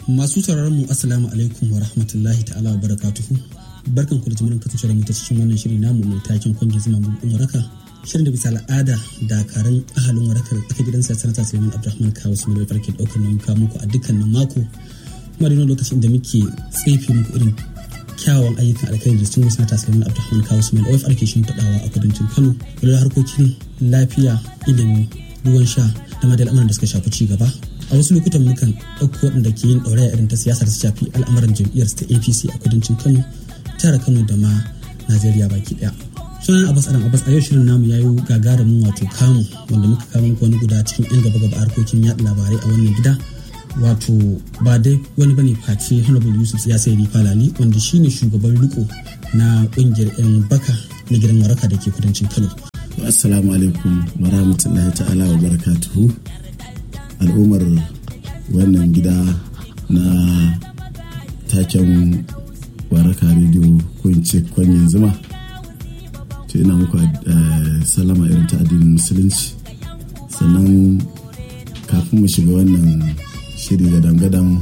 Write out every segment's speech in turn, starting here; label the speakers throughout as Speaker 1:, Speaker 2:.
Speaker 1: Masu sauraron mu Assalamu alaikum wa rahmatullahi ta'ala wa barakatuhu. Barkan ku da jimirin kasancewar mu ta cikin wannan shiri namu mai taken kwange zuma buɗin waraka. Shirin da bisa al'ada dakarun ahalin warakar tsaka gidan sa sanata Suleiman Abdulrahman Kawo su mai farke ɗaukar nan muka muku a dukkanin mako. Kuma da lokacin da muke tsefe muku irin kyawawan ayyukan alkhairi da sun sanata Suleiman Abdulrahman Kawo su mai OFR ke shimfiɗawa a kudancin Kano. Da harkokin lafiya, ilimi, ruwan sha da ma da al'amuran da suka shafi ci gaba a wasu lokutan mukan ɗauko waɗanda ke yin ɗauraya irin ta siyasa da su shafi al'amuran jam'iyyar ta apc a kudancin kano tara kano da ma najeriya baki ɗaya sunan abbas adam abbas a yau shirin namu ya yi gagarumin wato kamu wanda muka kawo muku wani guda cikin yan gaba gaba harkokin yaɗa labarai a wannan gida wato ba dai wani bane face honorable yusuf ya sai falali wanda shine shugaban riko na ƙungiyar yan baka na gidan waraka da ke kudancin kano
Speaker 2: assalamu alaikum warahmatullahi ta'ala wa barakatuhu al'ummar wannan gida na taken waraka rediyo ko in ce kwanyen zuma to ina muku salama irin ta addinin musulunci sannan kafin mu shiga wannan shiri gadan-gadan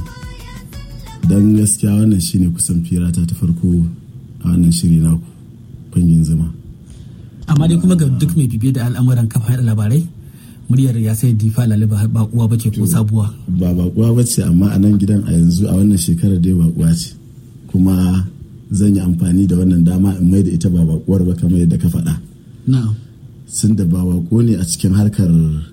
Speaker 2: don gaskiya wannan shine kusan firata ta farko a wannan shiri na kwanyen zuma
Speaker 1: amma dai kuma ga duk mai bibiye da al'amuran kafa da labarai muryar ya sai difa laliba ba kuwa bace ko sabuwa
Speaker 2: ba bakuwa bace amma a nan gidan a yanzu a wannan shekarar dai bakuwa ce kuma zan yi amfani da wannan dama in mai da ita ba bakuwar ba kamar yadda ka faɗa
Speaker 1: na'am
Speaker 2: sun da ba bako ne a cikin harkar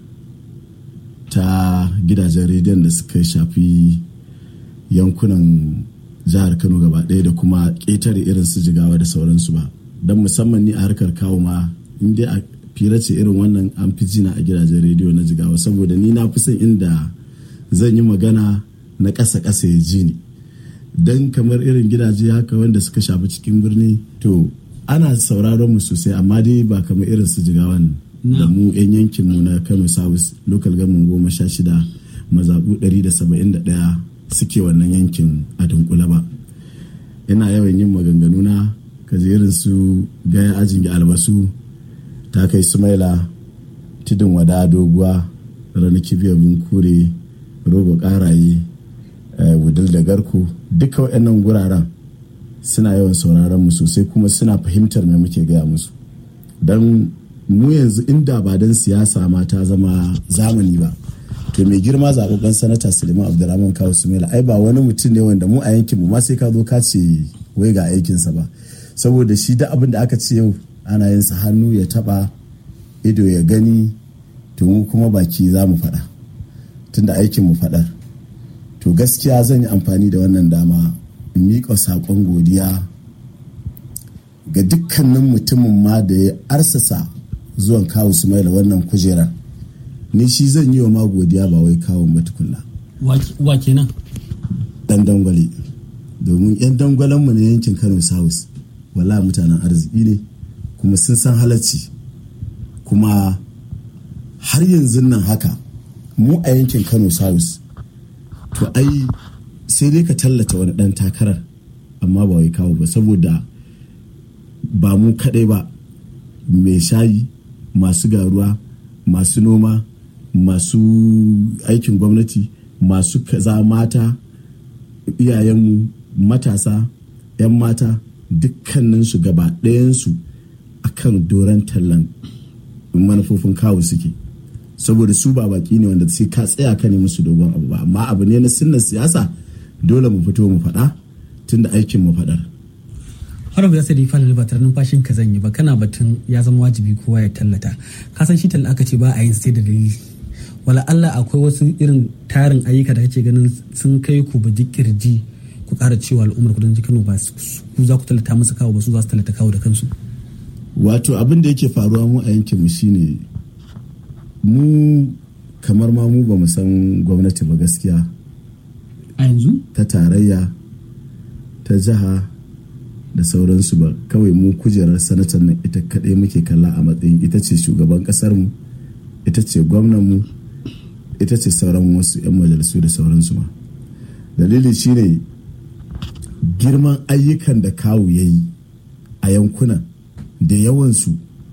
Speaker 2: ta gidajen rediyon da suka shafi yankunan jihar kano gaba ɗaya da kuma ƙetare irin su jigawa da sauransu ba don musamman ni a harkar kawo ma in dai a fira ce irin wannan an fi jina a gidajen rediyo na jigawa saboda ni na fi son inda zan yi magana na ƙasa ƙasa ya ji ni don kamar irin gidaje haka wanda suka shafi cikin birni to ana sauraron mu sosai amma dai ba kamar irin su jigawan da mu 'yan yankin mu na kano south local government goma sha shida mazaɓu 171 suke wannan yankin a dunkule ba ina yawan yin maganganu na kaje irin su gaya ajin albasu ta kai sumaila tudun wada doguwa ranar kibiyar kure rogo karaye wudil da garko duka waɗannan guraren suna yawan sauraron mu sosai kuma suna fahimtar me muke gaya musu don mu yanzu inda ba don siyasa ma ta zama zamani ba to mai girma zaɓaɓɓen sanata suleiman abdulrahman kawo sumaila ai ba wani mutum ne wanda mu a yankin mu ma sai ka zo ka ce wai ga aikinsa ba saboda shi da abin da aka ce yau ana yin sa hannu ya taba ido ya gani to mu kuma baki za mu faɗa tunda aikin mu faɗar to gaskiya zan yi amfani da wannan dama in miƙa saƙon godiya ga dukkanin mutumin ma da ya arsasa zuwan kawo sumaila wannan kujerar ni shi zan yi wa ma godiya ba wai kawon matukunna
Speaker 1: wa kenan
Speaker 2: dan dangwale domin yan dangwalenmu na yankin kano south wala mutanen arziki ne kuma sun san halarci kuma har yanzu nan haka mu a yankin kano south to ai sai dai ka tallata wani dan takarar amma ba wai kawo ba saboda ba mu kadai ba mai shayi masu garuwa masu noma masu aikin gwamnati masu kaza mata iyayenmu matasa 'yan mata dukkaninsu gaba ɗayansu a kan doron tallan manufofin kawo suke saboda su ba baki ne wanda sai ka tsaya ka ne musu dogon abu ba amma abu ne na sunnan siyasa dole mu fito mu faɗa tunda aikin mu faɗar
Speaker 1: har ba za su da ba tare numfashin ka zanyi ba kana batun ya zama wajibi kowa ya tallata ka san shi talla aka ce ba a yin sai da dalili wala Allah akwai wasu irin tarin ayyuka da kake ganin sun kai ku ba kirji ku ƙara cewa al'ummar kudancin Kano ba ku za ku tallata musu kawo ba su za su tallata kawo da kansu
Speaker 2: wato abin da yake faruwa mu a yankin mu shine mu kamar ma mu ba mu san gwamnati ba gaskiya
Speaker 1: a yanzu
Speaker 2: ta tarayya ta jiha da sauransu ba kawai mu kujerar sanatar nan ita kaɗai muke kalla a matsayin ita ce shugaban ƙasarmu ita ce gwamnanmu ita ce sauran wasu 'yan majalisu da sauransu ma dalili shine girman ayyukan da kawu ya yi a yankunan da yawansu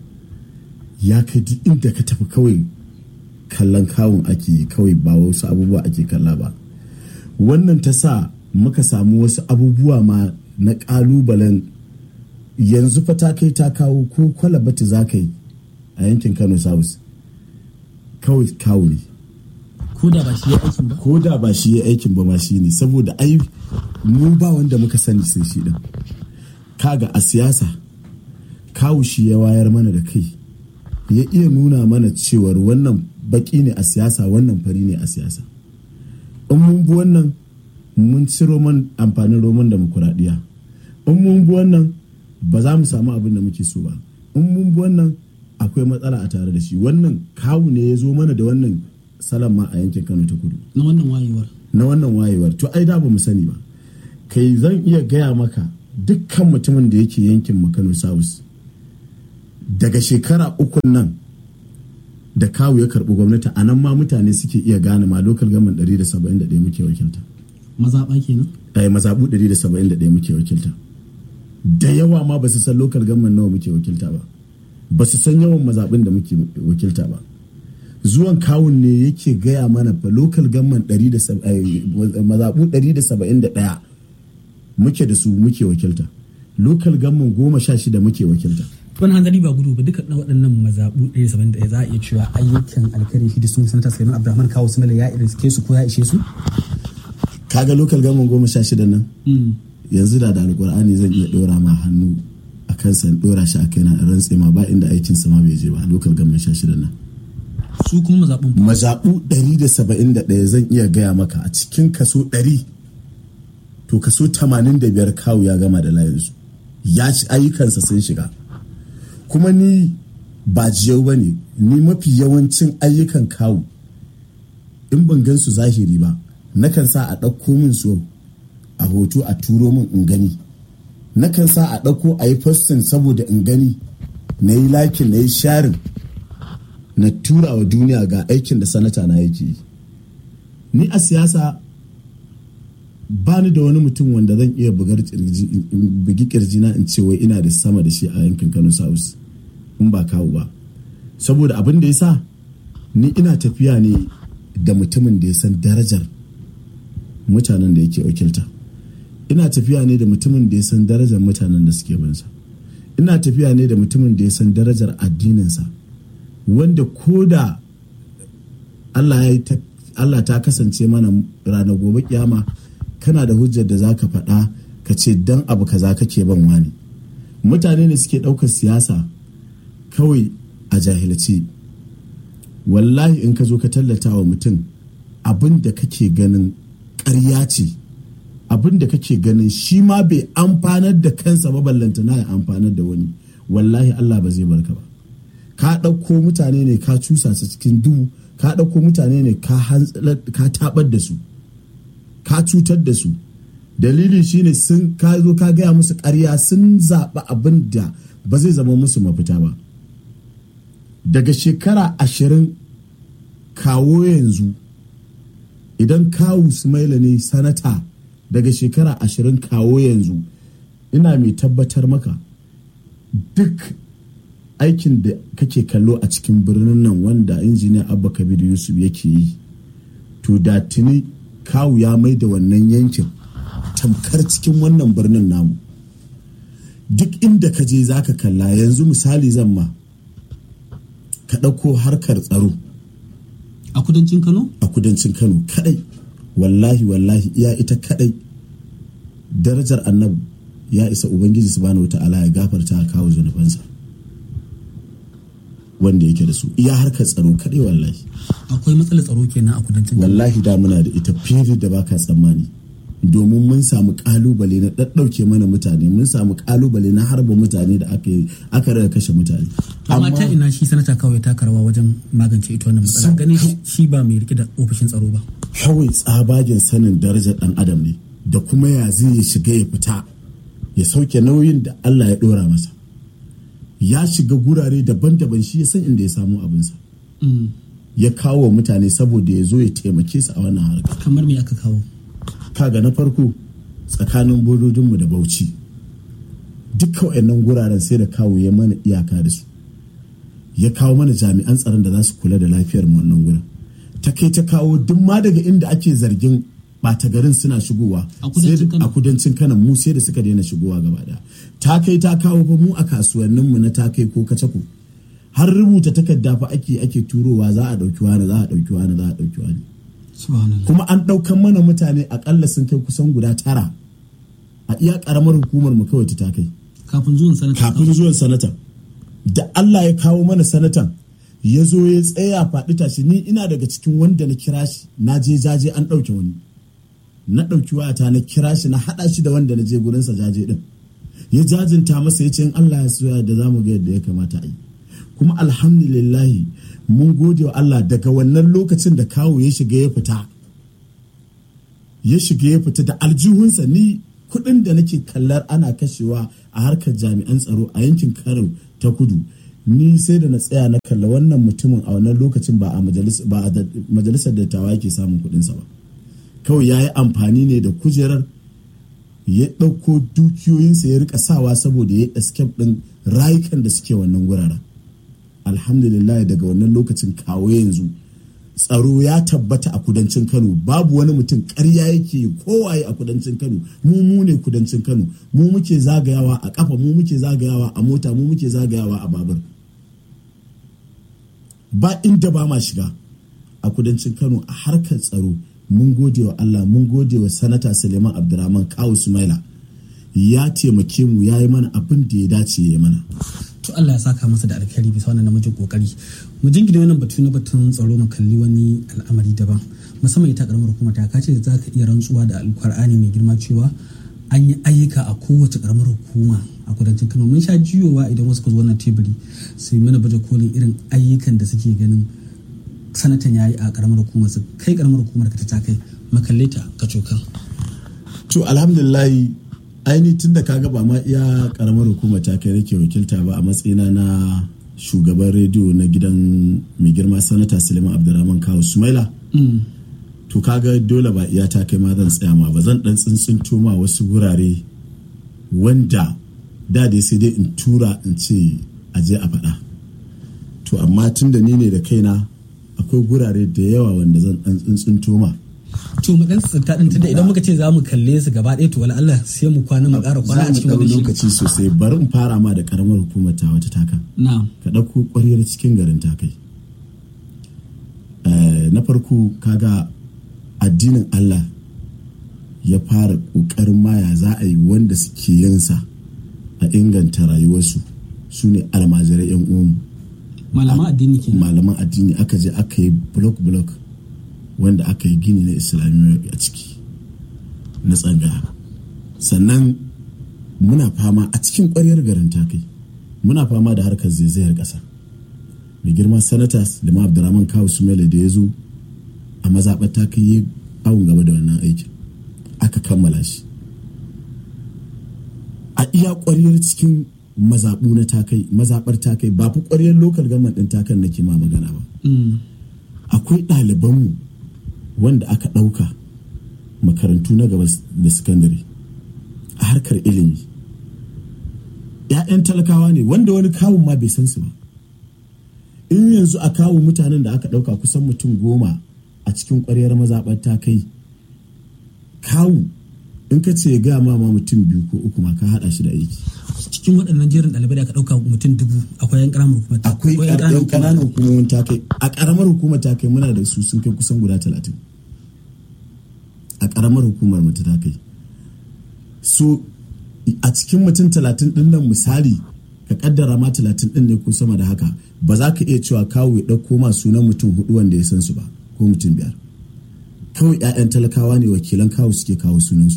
Speaker 2: ya kai duk inda ka tafi kawai kallon kawun ake kawai ba wasu abubuwa ake kalla ba wannan ta sa muka samu wasu abubuwa ma na ƙalubalen yanzu fa ta kai ta kawo ko kwalabati za ka yi a yankin kano south kawai kawo ne
Speaker 1: ko da ba shi ya aikin ba
Speaker 2: ko da ba shi ya aikin ba ma shi ne saboda ai mu ba wanda muka sani sai shi din kaga a siyasa kawu shi ya wayar mana da kai ya iya nuna mana cewar wannan baki ne a siyasa wannan fari ne a siyasa in mun bi wannan mun ci roman amfanin roman demokuraɗiyya in mun bi wannan ba za mu samu abin da muke so ba in mun bi wannan akwai matsala a tare da shi wannan kawu ne ya zo mana da wannan salon ma a yankin kano ta kudu
Speaker 1: na wannan wayewar
Speaker 2: na wannan wayewar to ai da ba mu sani ba kai zan iya gaya maka dukkan mutumin da yake yankin mu kano south daga shekara ukun nan da kawu ya karɓi gwamnati a nan ma mutane suke iya gane ma local government 171 muke wakilta
Speaker 1: mazaɓa kenan
Speaker 2: ai mazaɓu 171 muke wakilta da yawa ma ba su san local government nawa muke wakilta ba ba su san yawan mazaɓin da muke wakilta ba zuwan kawun ne yake gaya mana fa local government mazaɓu 171 muke da su muke wakilta local government goma sha shida muke wakilta
Speaker 1: wani hanzari ba gudu ba duka waɗannan mazaɓu ɗaya saba'in da za a iya cewa ayyukan alkhairi shi da sun sanata suleiman abdulrahman kawo sumala ya irin su ko ya ishe su
Speaker 2: kaga local government goma sha shida nan yanzu da da alkur'ani zan iya ɗora ma hannu a kansa in ɗora shi a kai na rantse ma ba inda aikin sama bai je ba local government sha shida nan
Speaker 1: su kuma mazaɓun
Speaker 2: mazaɓu 171 zan iya gaya maka a cikin kaso 100 to kaso 85 kawu ya gama da layinsu ya ci ayyukansa sun shiga kuma ni ba jiyau ba ne ni mafi yawancin ayyukan kawu in ban gan su zahiri ba nakan sa a ɗauko min su a hoto a turo min in gani nakan sa a ɗauko a yi postin saboda in gani na yi lakin na yi sharin na tura wa duniya ga aikin da sanata na yake yi ni a siyasa ba ni da wani mutum wanda zan iya bugi kirji na in ce wai ina da sama da shi a yankin kano south in ba kawo ba saboda abin da ya sa ni ina tafiya ne da mutumin da ya san darajar mutanen da yake wakilta ina tafiya ne da mutumin da ya san darajar mutanen da suke binsa ina tafiya ne da mutumin da ya san darajar addininsa wanda ko da Allah ta kasance mana ranar gobe kiyama kana da hujjar da za ka faɗa ka ce dan abu kaza kake ban wani mutane ne suke ɗaukar siyasa kawai a jahilci wallahi in ka zo ka tallata wa mutum abin da kake ganin ƙarya ce abin da kake ganin shi ma bai amfanar da kansa ba ballantana ya amfanar da wani wallahi Allah ba zai barka ba ka ɗauko mutane ne ka cusa su cikin duhu ka ɗauko mutane ne ka tabar da su ka cutar da su dalili shine sun ka zo ka gaya musu ƙarya sun zaɓi abin da ba zai zama musu mafita ba daga shekara ashirin kawo yanzu idan kawu sumaila ne sanata daga shekara ashirin kawo yanzu ina mai tabbatar maka duk aikin da kake kallo a cikin birnin nan wanda injiniya abba kabir yusuf yake yi to da tuni kawu ya mai da wannan yankin tamkar cikin wannan birnin namu duk inda ka je za ka kalla yanzu misali zan ma ka ɗauko harkar tsaro
Speaker 1: a kudancin kano
Speaker 2: a kudancin kano kadai wallahi wallahi iya ita kadai darajar annabi ya isa ubangiji subhanahu ta'ala ya gafarta kawo zunubansa wanda yake da su iya harkar tsaro kadai wallahi
Speaker 1: akwai matsalar tsaro kenan a kudancin kano
Speaker 2: wallahi da muna da ita fiye da baka tsammani domin mun samu kalubale na ɗaɗɗauke mana mutane mun samu kalubale na harba mutane da aka rage kashe mutane
Speaker 1: amma ta ina shi sanata kawai taka rawa wajen magance ita wannan matsala ganin shi ba mai rike da ofishin tsaro ba
Speaker 2: kawai tsabagen sanin darajar ɗan adam ne da kuma ya zai ya shiga ya fita ya sauke nauyin da Allah ya ɗora masa ya shiga gurare daban-daban shi ya san inda ya samu abinsa ya kawo mutane saboda ya zo ya taimake su a wannan harkar
Speaker 1: kamar me aka kawo
Speaker 2: kaga na farko tsakanin bododinmu da bauchi dukkan wayannan guraren sai da kawo ya mana iyaka da su ya kawo mana jami'an tsaron da za su kula da lafiyar mu wannan gurin ta kai ta kawo duk ma daga inda ake zargin ɓata garin suna shigowa
Speaker 1: A kudancin Kano.
Speaker 2: a kudancin Kano mu sai da suka daina shigowa gaba daya ta kai ta kawo fa mu a kasuwannin mu na ta kai ko kacako har rubuta takarda fa ake ake turowa za a dauki wani za a dauki wani za a dauki wani
Speaker 1: subhanallah
Speaker 2: kuma an daukan mana mutane akalla sun kai kusan guda tara a iya karamar hukumar mu kawai ta kai
Speaker 1: kafin zuwan sanata
Speaker 2: kafin zuwan sanatan da Allah ya kawo mana sanatan ya zo ya tsaya faɗi tashi ni ina daga cikin wanda na kira shi na je jaje an ɗauke wani na ɗauki wayata na kira shi na haɗa shi da wanda na je gurinsa jaje ɗin ya jajinta masa ya ce in Allah ya soya da za mu ga yadda ya kamata a yi kuma alhamdulillahi mun gode wa Allah daga wannan lokacin da kawo ya shiga ya fita ya shiga ya fita da aljihunsa ni kuɗin da nake kallar ana kashewa a harkar jami'an tsaro a yankin karo ta kudu ni sai da na tsaya na kalla wannan mutumin a wannan lokacin ba a majalis- ba a da- majalisar dattawa yake samun kuɗinsa ba kawai ya yi amfani ne da kujerar ya ɗauko dukiyoyinsa ya rika sawa saboda ya escape ɗin rayukan da suke wannan guraren alhamdulillah daga wannan lokacin kawo yanzu tsaro ya tabbata a kudancin kano babu wani mutum karya yake kowaye a kudancin kano mu mu ne kudancin kano mu muke zagayawa a kafa mu muke zagayawa a mota mu muke zagayawa a babur ba inda ba ma shiga a kudancin kano a harkar tsaro mun gode wa allah mun gode wa sanata suleiman abdurrahman kawu sumaila ya taimake mu ya yi mana abin da ya dace ya yi mana
Speaker 1: to Allah ya saka masa da alkhairi bisa wannan namijin kokari mu jingine wannan batu na batun tsaro mu kalli wani al'amari daban musamman ita karamar hukumar ta kace za ka iya rantsuwa da alkur'ani mai girma cewa an yi ayyuka a kowace karamar hukuma a kudancin Kano mun sha jiyowa idan wasu ka zo wannan teburi su yi mana baje kolin irin ayyukan da suke ganin sanatan yayi a karamar hukumar su kai karamar hukumar ka ta kai makalle ta ka cokan
Speaker 2: to alhamdulillahi aini tun da kaga ba ma iya karamar hukumar ta kai nake wakilta ba a matsayina na shugaban rediyo na gidan mai girma sanata suleiman abdurrahman kawo sumaila to kaga dole ba iya ta kai ma zan tsaya ma ba zan dan tsintsinto ma wasu wurare wanda da dai sai dai in tura in ce a je a faɗa to amma tun da ni ne da kaina akwai gurare da yawa wanda zan dan tsintsinto ma
Speaker 1: to mu dan tsinta din tunda idan muka ce za mu kalle su gaba ɗaya to wala Allah sai mu kwana mu ƙara kwana a
Speaker 2: za
Speaker 1: cikin
Speaker 2: mu
Speaker 1: wannan
Speaker 2: ɗau
Speaker 1: shiri
Speaker 2: lokaci sosai bari in fara ma da karamar hukumar ta wata taka
Speaker 1: na'am
Speaker 2: ka ɗauko ƙwaryar cikin garin takai Eh, na farko kaga addinin Allah ya fara ƙoƙarin maya za a yi wanda suke yinsa a inganta rayuwarsu su ne almajirai 'yan uwanmu
Speaker 1: malaman addini kenan
Speaker 2: malaman addini aka je aka yi block block wanda aka yi gini na islamiyya a ciki na tsangaya sannan muna fama a cikin ƙwaryar garin takai muna fama da harkar zaizayar ƙasa mai girma sanata lima abdurrahman kawo sumele da ya zo a mazaɓar takai ya awon gaba da wannan aikin aka kammala shi a iya ƙwaryar cikin mazaɓu na takai mazaɓar takai ba fi ƙwaryar lokal government ɗin takan nake ma magana ba
Speaker 1: Mm.
Speaker 2: akwai ɗalibanmu wanda aka ɗauka makarantu na gaba da sakandare a harkar ilimi ‘ya'yan talakawa ne wanda wani kawun ma bai san su ba in yanzu a kawo mutanen da aka ɗauka kusan mutum goma a cikin ƙwaryar mazaɓar ta kai kawu in ka ce ga ma ma mutum biyu ko uku ma ka haɗa shi da aiki
Speaker 1: cikin waɗannan jerin ɗalibai da aka ɗauka mutum dubu akwai yan ƙaramar hukumar ta
Speaker 2: akwai
Speaker 1: yan
Speaker 2: yan
Speaker 1: hukumar.
Speaker 2: ƙananan hukumomin ta kai a ƙaramar hukumar ta kai muna da su sun kai kusan guda talatin a ƙaramar hukumar mu ta kai so a cikin mutum talatin ɗin nan misali ka kaddara ma talatin ɗin ne ko sama da haka ba za ka iya cewa kawo ya ɗauko ma sunan mutum hudu wanda ya san su ba ko mutum biyar kawai 'ya'yan talakawa ne wakilan kawo suke kawo sunansu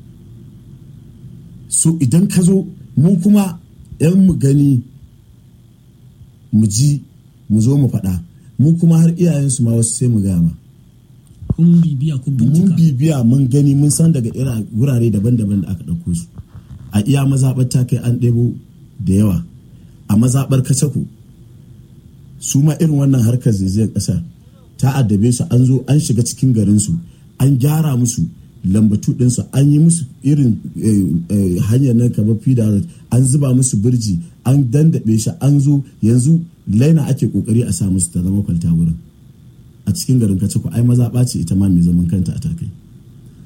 Speaker 2: so idan ka zo mu kuma 'yan mu gani mu ji mu zo mu faɗa mu kuma har iyayensu ma wasu sai mu gama
Speaker 1: kun bibiya kun
Speaker 2: mun
Speaker 1: bincika
Speaker 2: bibiya mun gani mun san daga ira wurare daban-daban da aka ɗauko su a iya mazaɓar ta kai an ɗebo da yawa a mazaɓar kacako su ma irin wannan harkar zaizayar ƙasa ta addabe su an zo an shiga cikin garinsu an gyara musu lambatu ɗinsu an yi musu irin eh, eh, hanyar nan kamar fida road an zuba musu birji an dandaɓe shi an zo yanzu laina ake ƙoƙari a sa musu ta zama kwalta wurin a cikin garin kacako ai mazaɓa ce ita ma mai zaman kanta a takai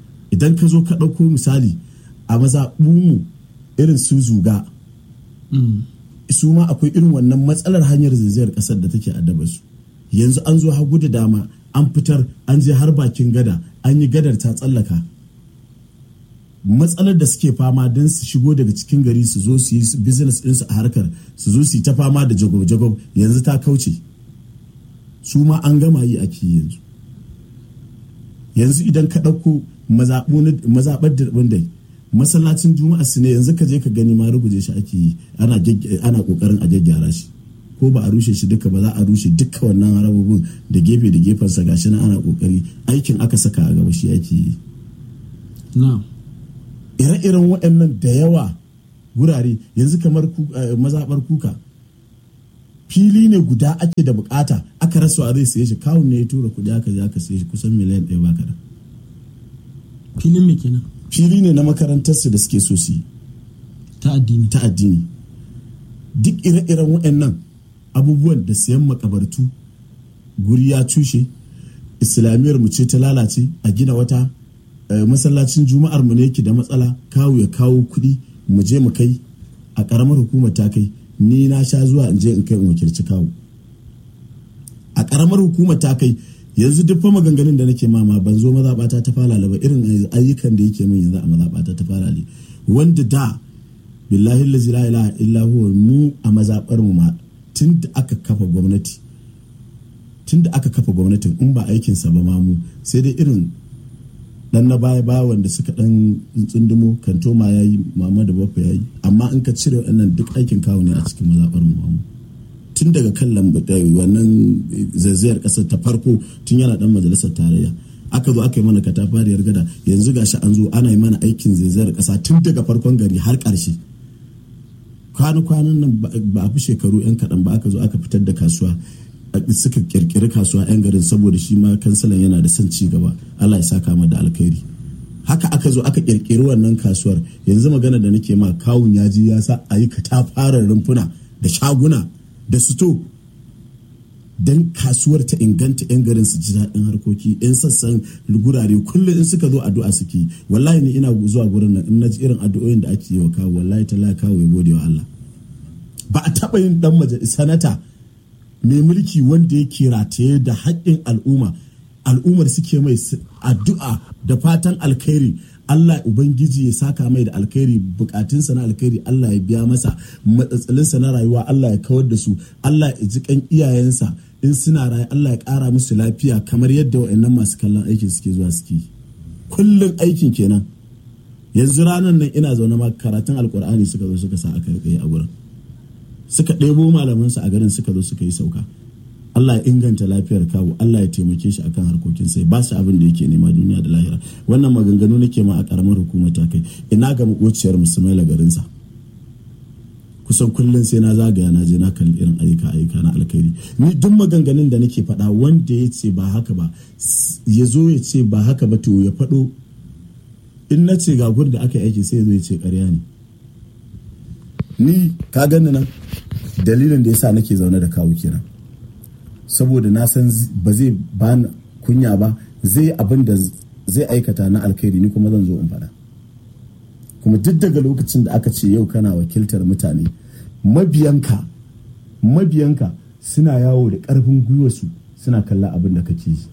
Speaker 2: idan ka zo ka ɗauko misali a mazaɓunmu irin su zuga su ma akwai irin wannan matsalar hanyar zaizayar ƙasar da take addaba su yanzu an zo hagu da dama an fitar an je har bakin gada an yi gadar ta tsallaka matsalar da suke fama don su shigo daga cikin gari su zo su yi business ɗinsu a harkar su zo su yi ta fama da jagob-jagob yanzu ta kauce su ma an gama yi a yanzu yanzu idan ka ɗauko mazaɓar da dai masallacin juma'a su ne yanzu ka je ka gani ma ruguje shi ake yi ana ƙoƙarin a gyaggyara shi ko ba a rushe shi duka ba za a rushe duka wannan harabobin da gefe da gefensa gashi na ana ƙoƙari aikin aka saka a gaba shi ake yi ire-iren waɗannan da yawa wurare yanzu kamar mazaɓar kuka fili ne guda ake da bukata aka rasa zai siye shi kawun ne ya tura kuɗi aka je aka siye shi kusan miliyan ɗaya baka da
Speaker 1: filin me kenan
Speaker 2: fili ne na makarantarsu da suke so su yi
Speaker 1: ta addini
Speaker 2: ta addini duk ire-iren waɗannan abubuwan da siyan makabartu guri ya cushe islamiyar mu ce ta lalace a gina wata masallacin juma'ar mu ne yake da matsala kawo ya kawo kuɗi mu je mu kai a ƙaramar hukumar ta kai ni na sha zuwa in je in kai in wakilci kawo a ƙaramar hukumar ta kai yanzu duk fa maganganun da nake mama ban zo mazaɓata ta falale ba irin ayyukan da yake min yanzu a mazaɓata ta falale wanda da billahi la ilaha illa huwa mu a mazaɓar mu ma tun da aka kafa gwamnati tun da aka kafa gwamnatin in ba aikinsa ba ma mu sai dai irin dan na baya baya wanda suka dan tsundumo kantoma ya yi mama da bafa ya yi amma in ka cire waɗannan duk aikin kawo ne a cikin mazaɓar mu tun daga kan wannan zazzayar ƙasar ta farko tun yana dan majalisar tarayya aka zo aka yi mana katafariyar gada yanzu gashi an zo ana yi mana aikin zazzayar ƙasa tun daga farkon gari har ƙarshe kwanan nan ba a fi shekaru 'yan kaɗan ba aka zo aka fitar da kasuwa suka kirkiri kasuwa 'yan garin saboda shi ma kansalan yana da son ci gaba Allah ya saka da alkhairi haka aka zo aka kirkiri wannan kasuwar yanzu magana da nake ma kawun ya ji ya sa a yi katafaren rumfuna da shaguna da suto don kasuwar ta inganta 'yan garin su ji daɗin harkoki 'yan sassan gurare kullum in suka zo addu'a suke wallahi ni ina zuwa gurin nan in na ji irin addu'o'in da ake yi wa kawo wallahi ta kawo ya gode wa Allah ba a taɓa yin dan majalisa sanata mai mulki wanda yake rataye da haƙƙin al'umma al'ummar suke mai addu'a da fatan alkhairi Allah Ubangiji ya saka mai da alkhairi bukatunsa na alkhairi Allah ya biya masa matsatsalinsa na rayuwa Allah ya kawar da su Allah ya ji kan iyayensa in suna raye Allah ya ƙara musu lafiya kamar yadda wa'annan masu kallon aikin suke zuwa suke kullum aikin kenan yanzu ranar nan ina zaune ma karatun alkur'ani suka zo suka sa aka rike a gurin suka ɗebo malamansu a garin suka zo suka yi sauka Allah ya inganta lafiyar kawo Allah ya taimake shi akan harkokin sai ba su abin da yake nema duniya da lahira wannan maganganu nake ma a karamar hukumar ta kai ina ga makociyar musulmai garinsa kusan kullum sai na zagaya na je na kalli irin ayyuka ayyuka na alkhairi ni duk maganganun da nake faɗa wanda ya ce ba haka ba ya zo ya ce ba haka ba to ya faɗo in na ce ga gurin da aka yi aiki sai ya zo ya ce ƙarya ne ni ka gani nan dalilin da yasa nake zaune da kawo kenan saboda na san ba zai ba kunya ba zai abin da zai aikata na alkhairi ni kuma zan zo in faɗa kuma duk daga lokacin da aka ce yau kana wakiltar mutane mabiyanka mabiyanka suna yawo da ƙarfin gwiwarsu suna kalla abin da kake yi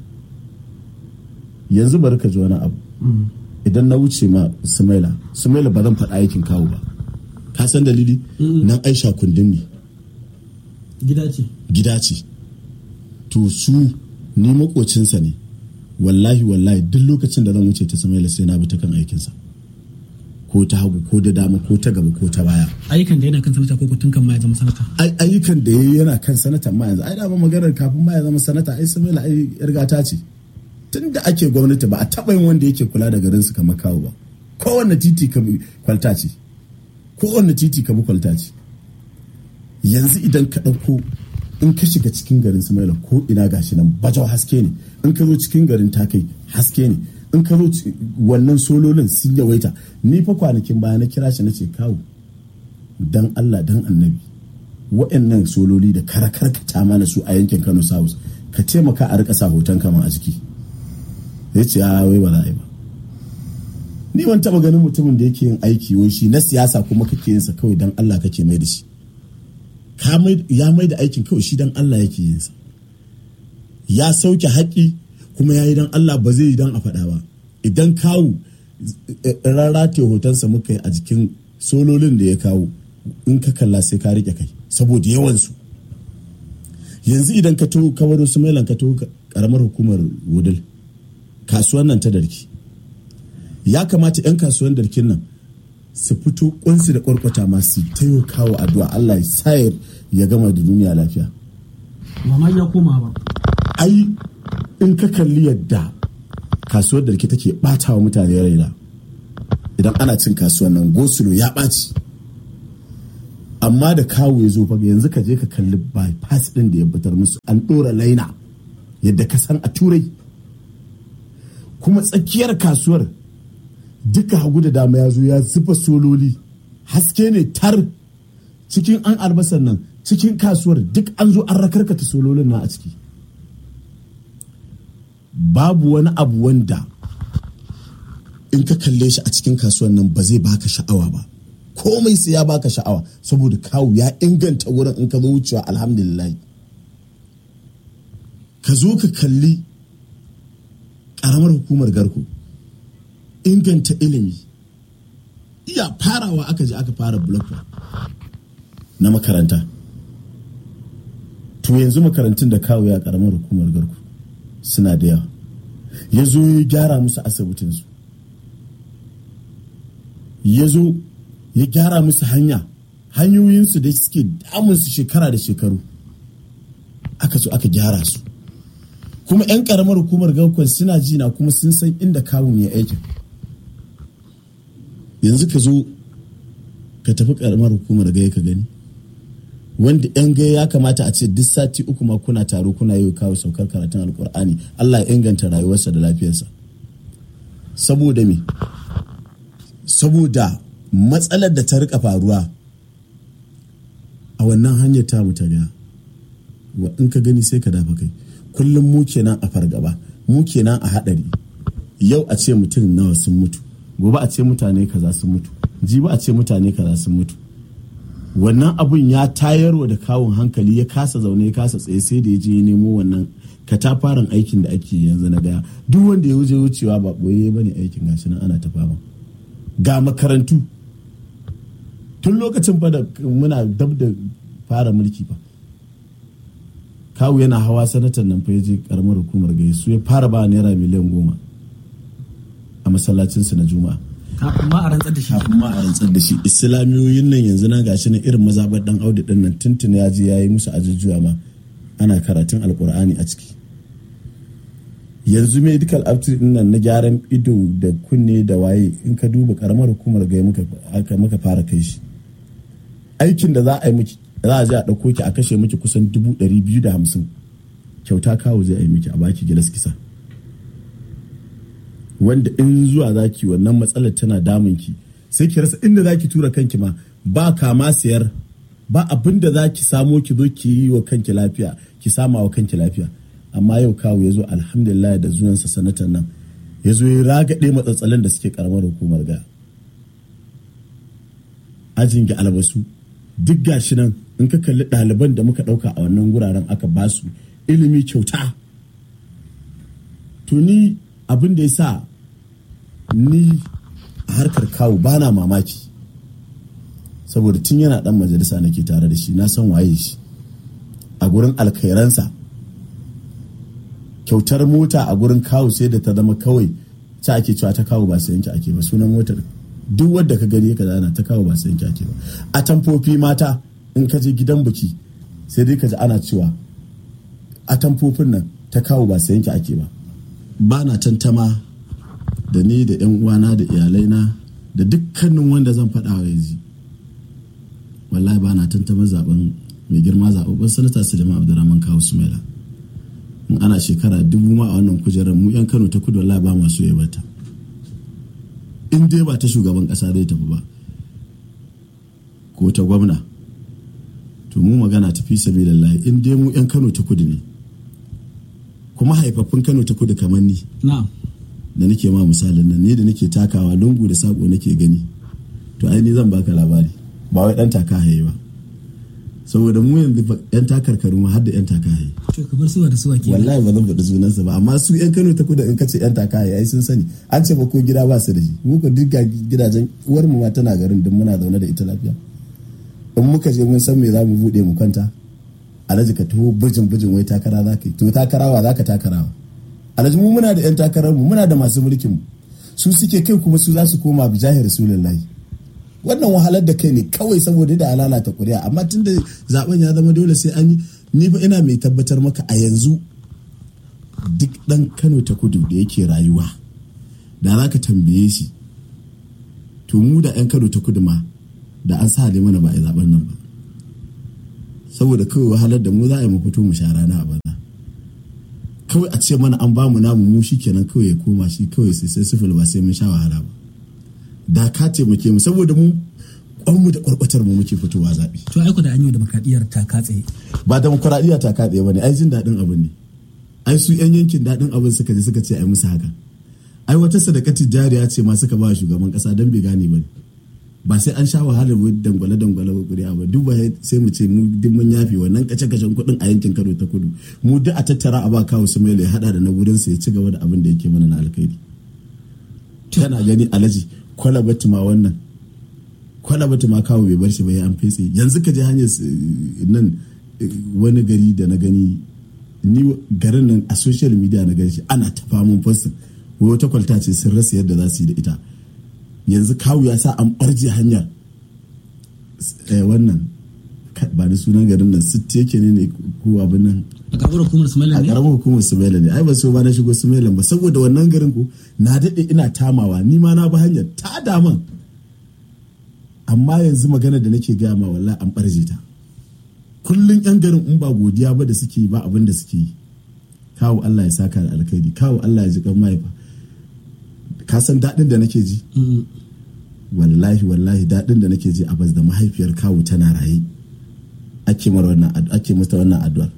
Speaker 2: yanzu bari ka ji wani abu idan na wuce ma sumaila sumaila ba zan faɗa aikin kawo ba ka san dalili nan aisha kundin ne
Speaker 1: gida ce
Speaker 2: gida ce to su ni makocinsa ne wallahi wallahi duk lokacin da zan wuce ta samaila sai na bi ta kan aikinsa ko ta hagu ko da dama ko ta gaba ko ta baya
Speaker 1: ayyukan da yana kan sanata ko tun kan ma ya zama sanata
Speaker 2: ayyukan da ya yana kan sanata ma yanzu ai dama maganar kafin ma ya zama sanata ai samaila ai yargata ce tun da ake gwamnati ba a taɓa yin wanda yake kula da garin su kamar kawo ba kowanne titi ka kwalta ce kowanne titi ka bi kwalta ce yanzu idan ka ɗauko in ka shiga cikin garin Sumaila ko ina gashi nan bajau haske ne in ka zo cikin garin takai haske ne in ka zo wannan sololin sun yawaita ni fa kwanakin baya na kira shi na ce kawo dan Allah dan annabi wa'annan sololi da karakarkata mana su a yankin Kano South ka taimaka a rika sa hoton kama a jiki ya ce a wai ba za a yi ba ni ban taba ganin mutumin da yake yin aiki wai shi na siyasa kuma kake yin sa kawai dan Allah kake mai da shi ya mai da aikin kawai shi dan Allah yake yin sa ya sauke haƙi kuma ya yi dan Allah ba zai yi dan a faɗa ba idan kawu rarrate hotonsa muka yi a jikin sololin da ya kawo in ka kalla sai ka rike kai saboda yawansu yanzu idan ka taho kawaro su mailan ka taho karamar hukumar wudil kasuwan nan ta darki ya kamata 'yan kasuwan darkin nan su fito kunsu da kwarkwata masu tayo kawo addu'a Allah ya sayar ya gama da duniya lafiya
Speaker 1: ba ma ya koma ba
Speaker 2: ai in ka kalli yadda kasuwar darki take bata wa mutane raina idan ana cin kasuwan nan gosulo ya ɓaci amma da kawo ya zo faga yanzu ka je ka kalli bypass din da ya fitar musu an ɗora laina yadda ka san a turai kuma tsakiyar kasuwar duka hagu da dama ya zo ya zuba sololi haske ne tar cikin an albasar nan cikin kasuwar duk an zo an rakarkata sololin na a ciki babu wani abu wanda in ka kalle shi a cikin kasuwar nan ba zai baka sha'awa ba komai sai ya baka sha'awa saboda kawu ya inganta wurin in ka zo wucewa alhamdulillah ka zo ka kalli karamar hukumar garko inganta ilimi iya farawa aka je aka fara block na makaranta to yanzu makarantun da kawo ya karamar hukumar garko suna da yawa ya zo ya gyara musu asibitinsu ya zo ya gyara musu hanya hanyoyinsu da suke damunsu shekara da shekaru aka zo aka gyara su kuma 'yan karamar hukumar gaukon suna jina kuma sun san inda kawun ya aikin yanzu ka zo ka tafi karamar hukumar gaya ka gani wanda 'yan gaya ya kamata a ce duk sati uku ma kuna taro kuna yi kawo saukar karatun alkur'ani allah ya inganta rayuwarsa da lafiyarsa saboda me saboda matsalar da ta rika faruwa a wannan hanyar ta mu ta gaya in ka gani sai ka dafa kai kullum mu kenan a fargaba mu kenan a hadari yau a ce mutum nawa sun mutu gobe a ce mutane kaza sun mutu jibi a ce mutane kaza sun mutu wannan abun ya tayarwa da kawun hankali ya kasa zaune ya kasa tsaye sai da ya je ya nemo wannan katafaren aikin da ake yanzu na gaya duk wanda ya wuce wucewa ba boye ba ne aikin gashi nan ana ta fama ga makarantu tun lokacin fa da muna dab da fara mulki fa kawu yana hawa sanatan nan fa je karamar hukumar gaisu ya fara ba naira miliyan goma a masallacinsu na juma'a
Speaker 1: kafin ma a rantsar da shi
Speaker 2: kafin ma a rantsar da shi islamiyoyin nan yanzu na gashi na irin mazabar dan audi din nan tuntun ya je yayi musu ajujuwa ma ana karatun alkur'ani a ciki yanzu medical aptitude din nan na gyaran ido da kunne da waye in ka duba karamar hukumar gai muka fara kai shi aikin da za a yi miki za a je a ɗauko ki a kashe miki kusan dubu ɗari biyu da hamsin kyauta kawo zai yi miki a baki gilas kisa wanda in zuwa zaki wannan matsalar tana damun ki sai ki rasa inda zaki tura kanki ma ba kama siyar ba abin da zaki samo ki zo ki yi wa kanki lafiya ki sama wa kanki lafiya amma yau kawo ya zo alhamdulillah da zuwansa sanatan nan ya zo ya ragaɗe matsatsalin da suke karamar hukumar ga ajin ga albasu duk gashi nan in ka kalli ɗaliban da muka ɗauka a wannan guraren aka basu ilimi kyauta to ni abin da ya sa ni a harkar kawo ba na mamaki saboda tun yana dan majalisa nake tare da shi na san waye shi a gurin alkhairansa kyautar mota a gurin kawo sai da ta zama kawai ta ake cewa ta kawo ba sayanki ake ba sunan motar duk wadda ka gani ka zana ta kawo ba sayanki ake ba a tamfofi mata in ka je gidan biki sai dai ka ji ana cewa a tamfofin nan ta kawo ba sayanki ake ba ba na tantama da ni da 'yan uwana da iyalaina da dukkanin wanda zan faɗa wa yanzu wallahi ba na tantama zaben mai girma zaɓaɓɓen sanata suleiman abdurrahman kawo sumaila in ana shekara dubu ma a wannan kujerar mu 'yan kano ta kudu wallahi ba masu ya bata in dai ba ta shugaban ƙasa zai tafi ba ko ta gwamna to mu magana tafi sabi lallahi in dai mu 'yan kano ta kudu ne kuma haifaffun kano ta kudu kamar ni da nake ma misalin nan ne da nake takawa lungu da sako nake gani to ai ni zan baka labari ba wai dan taka haye ba saboda mu yanzu yan takarkaru ma har da yan taka haye
Speaker 1: to kamar suwa da suwa ke
Speaker 2: wallahi ba zan faɗi sunansa ba amma su yan Kano ta kudu in kace yan taka haye ai sun sani an ce ba ko gida ba su da shi mu ko duk gidajen uwar mu ma tana garin duk muna zaune da ita lafiya in muka je mun san me za mu bude mu kwanta alhaji ka taho bijin bijin wai takara za ka yi to takarawa za ka takarawa alhaji mu muna da yan takarar mu muna da masu mulkin mu su suke kai kuma su za su koma bi jahir rasulullahi wannan wahalar da kai ne kawai saboda da lalata kuri'a amma tun da zaben ya zama dole sai an yi ni fa ina mai tabbatar maka a yanzu duk dan kano ta kudu da yake rayuwa da za ka tambaye shi to mu da yan kano ta kudu ma da an sa mana ba a yi zaben nan ba saboda kawai wahalar da mu za a yi mu fito mu sha rana a banza kawai a ce mana an bamu namu mu shi kenan kawai ya koma shi kawai sai sai sifil ba sai mun sha wahala ba da ka taimake mu saboda mu kwanmu da kwarkwatar mu muke fitowa zaɓe.
Speaker 1: to aiko da an yi da makadiyar ta katse
Speaker 2: ba demokuraɗiyya ta katse ba ne ai jin daɗin abin ne ai su yan yankin daɗin abin suka je suka ce ai musu haka ai wata sadakati jariya ce ma suka ba shugaban ƙasa don bai gane ba ne ba sai an sha wahalar dangwale dangwale ba kuri'a ba duk ba sai mu ce mu duk mun yafe wannan kace kacen kuɗin a yankin Kano ta Kudu mu duk a tattara a ba kawo su mai ya hada da na gurin sa ya ci gaba da abin da yake mana na alkhairi kana gani alaji kwalabatu ma wannan kwalabatu ma kawo bai bar shi ba ya an fetse yanzu ka je hanyar nan wani gari da na gani ni garin nan a social media na gani shi ana ta famun postin wata kwalta ce sun rasa yadda za su yi da ita yanzu kawu ya sa an barje hanyar wannan ba da sunan garin nan sitti yake ne ne ko abin nan
Speaker 1: a karamar hukumar sumaila
Speaker 2: a
Speaker 1: ne
Speaker 2: karamar hukumar sumaila ne ai ba so ba na shigo sumaila ba saboda wannan garin ko na daɗe ina tamawa ni ma na bi hanyar ta daman amma yanzu magana da nake gaya ma wallahi an barje ta kullum yan garin in ba godiya ba da suke ba abin da suke yi kawo Allah ya saka da alkhairi kawo Allah ya ji kan mahaifa ka san daɗin da nake ji wallahi wallahi daɗin da nake ji a bas da mahaifiyar kawu tana raye ake mara wannan ake mata wannan addu'ar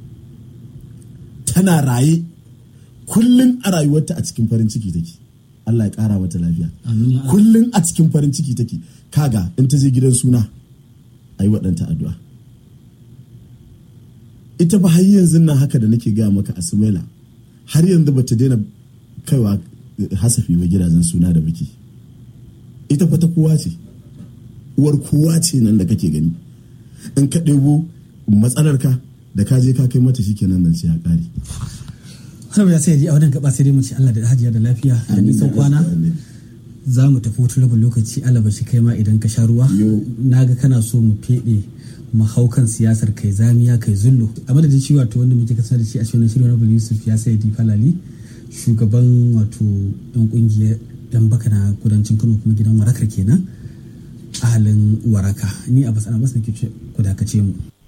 Speaker 2: tana raye kullum a rayuwarta a cikin farin ciki take Allah ya ƙara mata lafiya
Speaker 1: Amin ya Allah.
Speaker 2: kullum a cikin farin ciki take kaga in ta je gidan suna a yi waɗanta addu'a ita ba har yanzu nan haka da nake gaya maka a sumaila har yanzu ba ta daina kaiwa hasafi wa gidajen suna da biki ita fa ta kowa ce uwar kowa ce nan da kake gani in ka ɗebo matsalarka da ka je ka kai mata shi kenan nan sai ya ƙare
Speaker 1: har ya sai a wannan gaba sai dai mu ci Allah da hajiya da lafiya da nisan kwana za mu tafi wata rabin lokaci alaba shi kai ma idan ka sha ruwa
Speaker 2: Yo.
Speaker 1: na ga kana so mu feɗe mu hau kan siyasar kai zamiya kai zullo a madadin shi wato wanda muke kasar da shi a cikin shirin rabin yusuf ya sai di falali shugaban wato yan kungiyar yan baka na kudancin kano kuma gidan warakar kenan a halin waraka ni a basana bas nake ce ku dakace mu